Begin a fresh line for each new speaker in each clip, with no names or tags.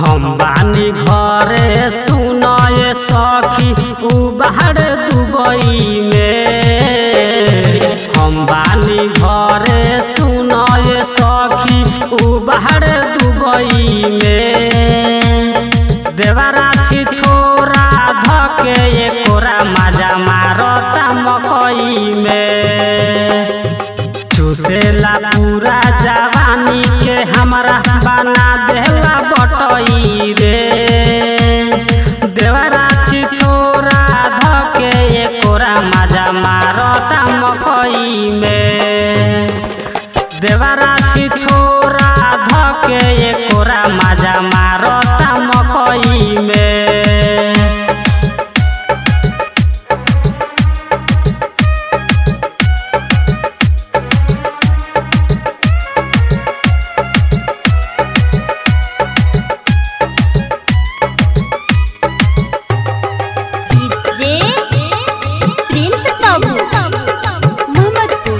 हम बानी घरे सुनए सखी उ बाहर दुबई में हम बानी घरे सुनए सखी उ बाहर दुबई में देवराछी छोरा धके एकोरा मजा मारता मकई में चूसेला पूरा जवानी के हमरा बना देला बटई रे देवराछी छोरा धके एकोरा मजा मारता मकई में देवराछी छोरा धके एकोरा मजा मारता मकई में
जे प्रिंस बाबू मोहम्मदपुर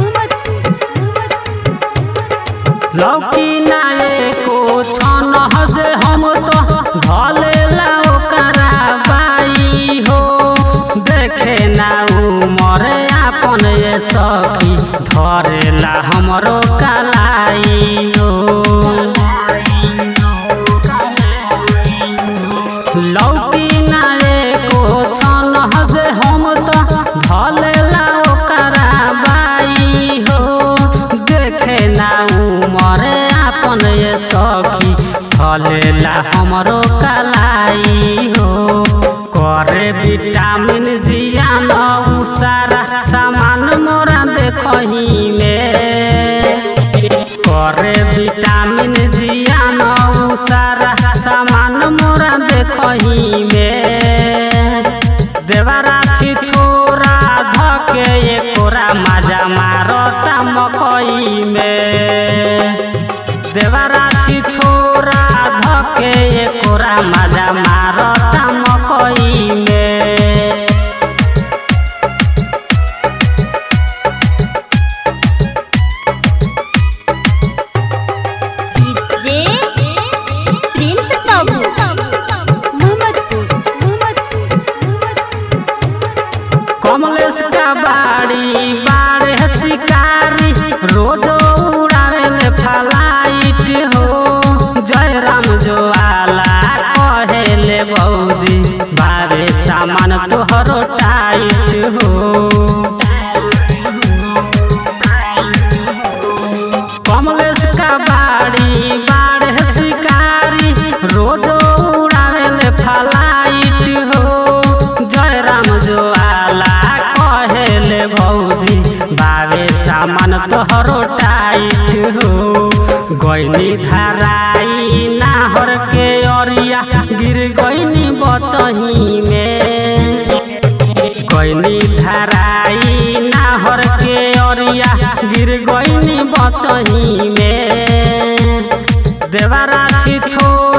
लौकी नाये को छन हजे हम तो भलेला ओकरा बाई हो देखे ना उमर आपन ये सखी धरेला हमरो कलाई हो लौकी नाये को छन हजे हम तो भलेला ओकरा बाई हो देखे ना उमर आपन ये सखी फलेला हमरो कलाई हो करे विटामिन जियान उ सारा सामान मोरा देखही में करे विटामिन जियान उ सारा सामान मोरा देखही में देवराछी छोरा धके एकोरा मजा मारता मकई में देवराछी छोरा धके एकोरा मजा मारता मकई में
जे प्रिंस बाबू मोहम्मदपुर
कमलेश का बाड़ी बाड़े शिकारी रोज उड़ावे फ्लाइट हो जयराम जो आला कहेले बौजी बारे सामान तोहरो टाइट हो कमलेश का बाड़ी बाड़े शिकारी रोज उड़ावे फ्लाइट हो जयराम जो आला कहेले भौजी बावे सामान तोहरो टाइट हो गईनी धराई नाहर के अरिया गिर गईनी बचही में गईनी धराई नाहर के अरिया गिर गईनी बचही में देवराछी छोड़